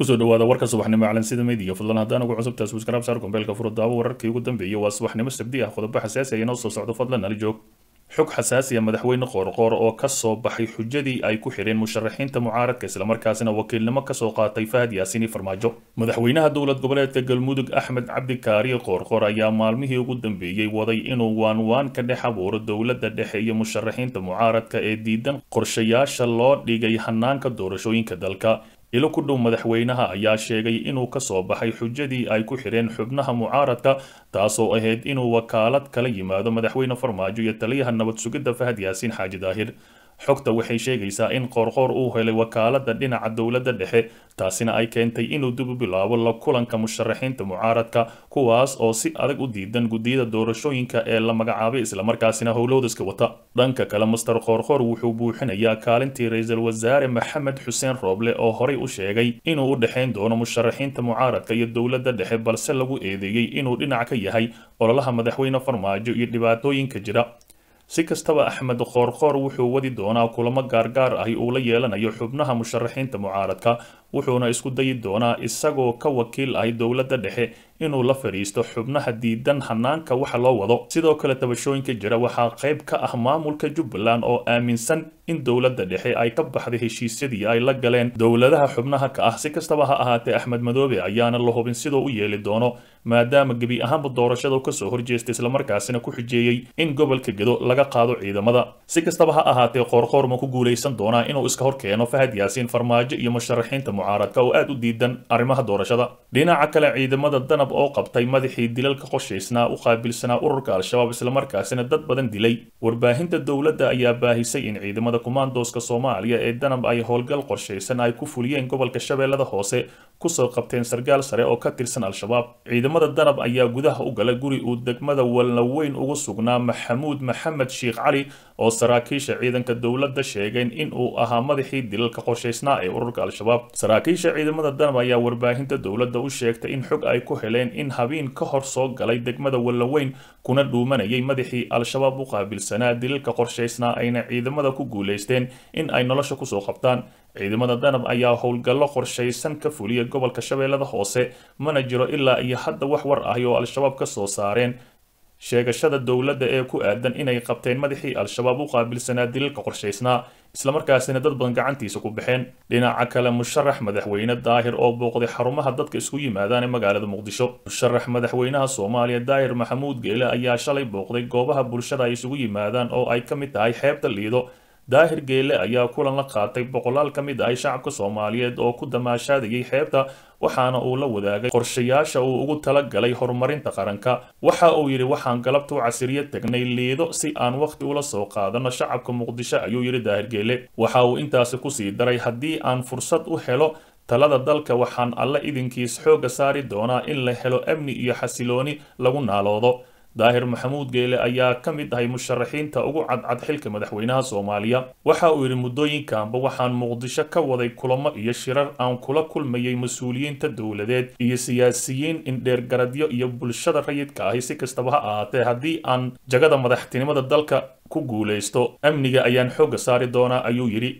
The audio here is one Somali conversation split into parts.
kusoo dhawaada warka subaxnimo calansida media fadlan haddaan ugu cusubtaa subscribe saar gombeelka furo daawo wararkii ugu dambeeyay waa subaxnimo sabdi ah qodobo xasaasi ah inoo soo socdo fadlan nala joog xog xasaasiya madaxweyne qoorqoor oo ka soo baxay xujadii ay ku xidheen musharaxiinta mucaaradka islamarkaasina wakiilnimo kasoo qaatay fahad yaasiini farmaajo madaxweynaha dowlad goboleedka galmudug axmed cabdikaariye qoorqoor ayaa maalmihii ugu dambeeyey waday inuu waanwaan ka dhex abuuro dowladda dhexe iyo musharaxiinta mucaaradka ee diidan qorshayaasha loo dhigay hanaanka doorashooyinka dalka ilo ku dhow madaxweynaha ayaa sheegay inuu ka soo baxay xujadii ay ku xidheen xubnaha mucaaradka taasoo ahayd inuu wakaalad kala yimaado madaxweyne farmaajo iyo taliyaha nabad sugidda fahad yaasiin xaaji daahir xogta waxay sheegaysaa in qoorqoor uu helay wakaaladda dhinaca dowladda dhexe taasina ay keentay inuu dib u bilaabo la kulanka musharaxiinta mucaaradka kuwaas oo si adag u diidan guddiyada doorashooyinka ee la magacaabay islamarkaasina howlowdiska wata dhanka kale master qoorqoor wuxuu buuxinayaa kaalintii ra-iisul wasaare maxamed xuseen rooble oo horey u sheegay inuu u dhexayn doono musharaxiinta mucaaradka iyo dowladda dhexe balse lagu eedeeyey inuu dhinac ka yahay ololaha madaxweyne farmaajo iyo dhibaatooyinka jira si kastaba axmed qoorqoor wuxuu wadi doonaa kulamo gaargaar ahi uu la yeelanayo xubnaha musharaxiinta mucaaradka wuxuuna isku dayi doonaa isagoo ka wakiil ahi dowladda dhexe inuu la fadhiisto xubnaha diidan hanaanka waxa loo wado sidoo kale tabashooyinka jira waxaa qayb ka ah maamulka jubbaland oo aaminsan in dowladda dhexe ay ka baxday heshiisyadii ay la galeen dowladaha xubnaha ka ah si kastaba ha ahaatee axmed madoobe ayaana la hubin sidoo u yeeli doono maadaama gebi ahaanba doorashada kasoo horjeestay islamarkaasina ku xijeeyey in gobolka gedo laga qaado ciidamada si kastaba ha ahaatee qoorqoor ma ku guulaysan doonaa inuu iska hor keeno fahad yaasiin farmaajo iyo musharaxiinta mucaaradka oo aad u diidan arrimaha doorashada dhinaca kale ciidamada danab oo qabtay madaxii dilalka qoshaysnaa u qaabilsanaa ururka al-shabaab islamarkaasina dad badan dilay warbaahinta dowladda ayaa baahisay in ciidamada kumaandooska soomaaliya ee danab ay howlgal qorshaysan ay ku fuliyeen gobolka shabeellada hoose kusoo qabteen sargaal sare oo ka tirsan al-shabaab ciidamada danab ayaa gudaha u galay guri uu degmada walnaweyn ugu sugnaa maxamuud maxamed sheikh cali oo saraakiisha ciidanka dowladda sheegeen in uu ahaa madaxii dilalka qorshaysnaa ee ururka al-shabaab saraakiisha ciidamada danab ayaa warbaahinta dowladda u sheegtay in xog ay ku heleen in habeen ka hor soo galay degmada walnaweyn kuna dhuumanayay madaxii al-shabaab u qaabilsanaa dilalka qorshaysnaa ayna ciidamada ku guulaysteen in ay nolosha kusoo qabtaan ciidamada danab ayaa howlgallo qorshaysan ka fuliya gobolka shabeellada hoose mana jiro ilaa iyo hadda wax war ahi oo al-shabaab ka soo saareen sheegashada dowladda ee ku aadan inay qabteen madaxii al-shabaab u qaabilsanaa dilalka qorshaysnaa islamarkaasina dad badan gacantiisa ku baxeen dhinaca kale musharax madaxweyne daahir oo booqday xarumaha dadka isku yimaadaan ee magaalada muqdisho musharax madaxweynaha soomaaliya daahir maxamuud geele ayaa shalay booqday goobaha bulshada ay isugu yimaadaan oo ay ka mid tahay xeebta liido daahir geele ayaa kulan la qaatay boqolaal ka mid ahay shacabka soomaaliyeed oo ku damaashaadayay xeebta waxaana uu la wadaagay qorshayaasha uu ugu tala galay horumarinta qaranka waxa uu yidhi waxaan galabta u casiriyo tagnay liido si aan wakhti ula soo qaadano shacabka muqdisho ayuu yidhi daahir geele waxa uu intaasi kusii daray haddii aan fursad u helo talada dalka waxaan alle idinkiis xoogga saari doonaa in la helo amni iyo xasilooni lagu naaloodo daahir maxamuud geele ayaa ka mid ahay musharaxiinta ugu cadcad xilka madaxweynaha soomaaliya waxa uu yidhi muddooyinkanba waxaan muqdisho ka waday kulamo iyo shirar aan kula kulmayay mas-uuliyiinta dowladeed iyo siyaasiyiin indheergaradyo iyo bulshada rayidka ahi si kastaba ha ahaatee haddii aan jagada madaxtinimada dalka ku guulaysto amniga ayaan xoogga saari doonaa ayuu yidhi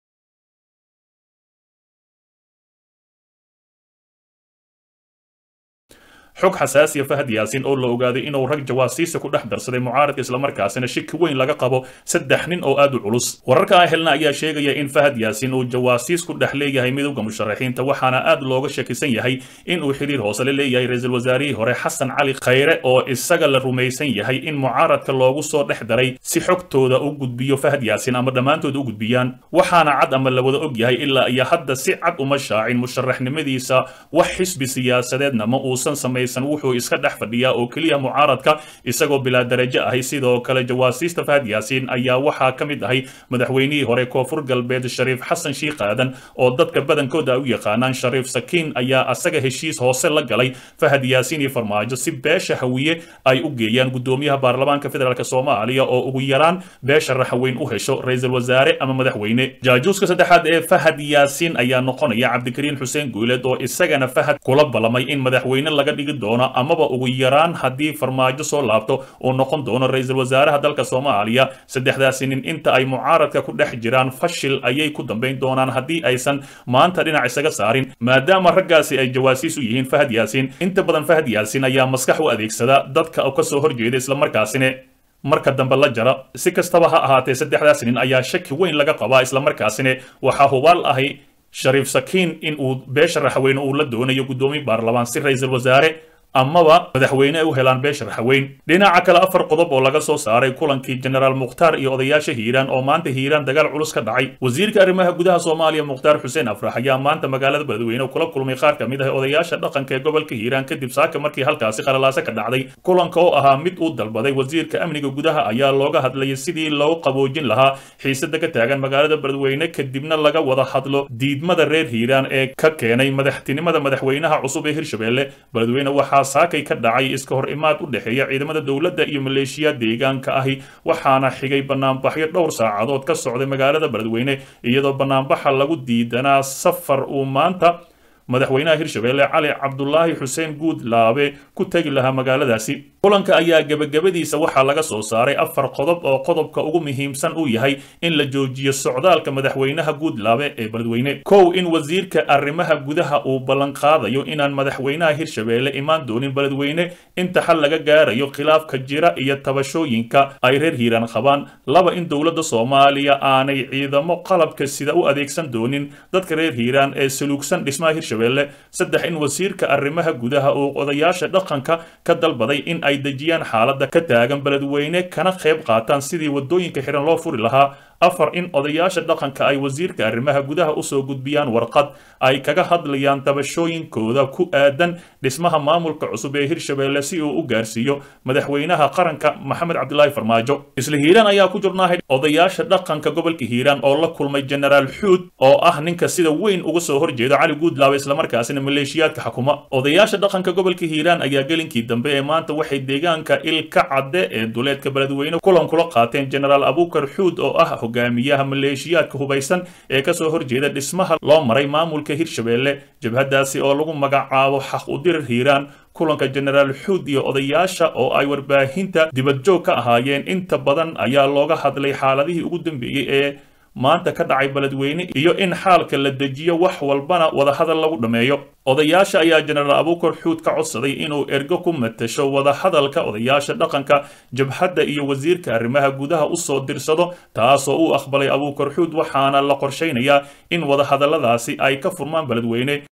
xog xasaasiya fahad yaasiin oo la ogaaday inuu rag jawaasiisa ku dhex darsaday mucaaradka islamarkaasina shiki weyn laga qabo saddex nin oo aad u culus wararka aan helna ayaa sheegaya in fahad yaasiin uu jawaasiis ku dhex leeyahay midowda musharaxiinta waxaana aad looga shakisan yahay in uu xidhiir hoose la leeyahay ra-iisul wasaarihii hore xasan cali khayre oo isaga la rumaysan yahay in mucaaradka loogu soo dhex daray si xogtooda u gudbiyo fahad yaasiin ama dhammaantood u gudbiyaan waxaana cad ama la wada og yahay ilaa iyo hadda si cad uma shaacin musharaxnimadiisa wax xisbi siyaasadeedna ma uusan samay wuxuu iska dhex fadhiyaa oo keliya mucaaradka isagoo bilaa darajo ahay sidoo kale jawaasiista fahad yaasiin ayaa waxaa ka mid ahay madaxweynihii hore koonfur galbeed shariif xasan shiikh aadan oo dadka badankooda u yaqaanaan shariif sakiin ayaa asaga heshiis hoose la galay fahad yaasiin iyo farmaajo si beesha hawiye ay u geeyaan guddoomiyaha baarlamaanka federaalk soomaaliya oo ugu yaraan beesha raxweyn u hesho ra-iisul wasaare ama madaxweyne jaajuuska saddexaad ee fahad yaasiin ayaa noqonaya cabdikariin xuseen guuleed oo isagana fahad kula ballamay in madaxweyne laga dhigi doono amaba ugu yaraan haddii farmaajo soo laabto uu noqon doono ra-iisul wasaaraha dalka soomaaliya saddexdaasi nin inta ay mucaaradka ku dhex jiraan fashil ayay ku dambayn doonaan haddii aysan maanta dhinac isaga saarin maadaama raggaasi ay jawaasiis u yihiin fahad yaasiin inta badan fahad yaasiin ayaa maskax u adeegsada dadka ka soo horjeeda islamarkaasina marka dambe la jara si kastaba ha ahaatee saddexdaas nin ayaa shaki weyn laga qabaa islamarkaasina waxaa hubaal ahi shariif sakiin in uu beesha raxweyne uu la doonayo guddoomiye baarlamaan si ra-iisul wasaare amaba madaxweyne ay u helaan beesha raxweyn dhinaca kale afar qodob oo laga soo saaray kulankii jenaraal mukhtaar iyo odayaasha hiiraan oo maanta hiiraan dagaal culus ka dhacay wasiirka arrimaha gudaha soomaaliya mukhtaar xuseen afrax ayaa maanta magaalada beledweyne kula kulmay qaar ka mid ah odayaasha dhaqanka ee gobolka hiiraan kadib saaka markii halkaasi qalalaase ka dhacday kulanka oo ahaa mid uu dalbaday wasiirka amniga gudaha ayaa looga hadlayay sidii loo qaboojin lahaa xiisada ka taagan magaalada beledweyne kadibna laga wada hadlo diidmada reer hiiraan ee ka keenay madaxtinimada madaxweynaha cusub ee hirshabelle beledweyne waxaa saakay ka dhacay iska hor imaad u dhexeeya ciidamada dowladda iyo maleeshiya deegaanka ahi waxaana xigay banaanbaxyo dhowr saacadood ka socday magaalada beledweyne iyadoo banaanbaxa lagu diidanaa safar uu maanta madaxweynaha hirshabelle cali cabdulaahi xuseen guudlaabe ku tegi lahaa magaaladaasi kulanka ayaa gebagabadiisa waxaa laga soo saaray afar qodob oo qodobka ugu muhiimsan uu yahay in la joojiyo socdaalka madaxweynaha guudlaabe ee beledweyne kow in wasiirka arrimaha gudaha uu ballanqaadayo inaan madaxweynaha hirshabelle imaan doonin beledweyne inta xal laga gaarayo khilaafka jira iyo tabashooyinka ay reer hiiraan qabaan laba in dowladda soomaaliya aanay ciidamo qalabka sida u adeegsan doonin dadka reer hiiraan ee saluugsan dhismaha hirshabelle saddex in wasiirka arrimaha gudaha uu odayaasha dhaqanka ka dalbaday in ay dejiyaan xaaladda ka taagan beledweyne kana qayb qaataan sidii waddooyinka xiran loo furi lahaa afar in odayaasha dhaqanka ay wasiirka arrimaha gudaha usoo gudbiyaan warqad ay kaga hadlayaan tabashooyinkooda ku aadan dhismaha maamulka cusub ee hirshabelle si uu u gaarsiiyo madaxweynaha qaranka maxamed cabdilaahi farmaajo isla hiiraan ayaa ku jirnaahay odayaasha dhaqanka gobolka hiiraan oo la kulmay jenaraal xuud oo ah ninka sida weyn uga soo horjeeda cali guudlaabe islamarkaasina maleeshiyaadka xukuma odayaasha dhaqanka gobolka hiiraan ayaa gelinkii dambe ee maanta waxay deegaanka ilka cadde ee duleedka beledweyne kulan kula qaateen jenaraal abuukar xuud oo ah hogaamiyaha maleeshiyaadka hubaysan ee kasoo horjeeda dhismaha loo maray maamulka hirshabelle jabhadaasi oo lagu magacaabo xaq udirir hiiraan kulanka jenaraal xuud iyo odayaasha oo ay warbaahinta dibadjoog ka ahaayeen inta badan ayaa looga hadlay xaaladihii ugu dambeeyey ee maanta ka dhacay beledweyne iyo in xaalka la dejiyo wax walbana wadahadal lagu dhammeeyo odayaasha ayaa jenaraal abuukar xuud ka codsaday inuu ergo ku matasho wadahadalka odayaasha dhaqanka jabhadda iyo wasiirka arrimaha gudaha usoo dirsado taasoo uu aqbalay abuukar xuud waxaana la qorshaynayaa in wadahadalladaasi ay ka furmaan beledweyne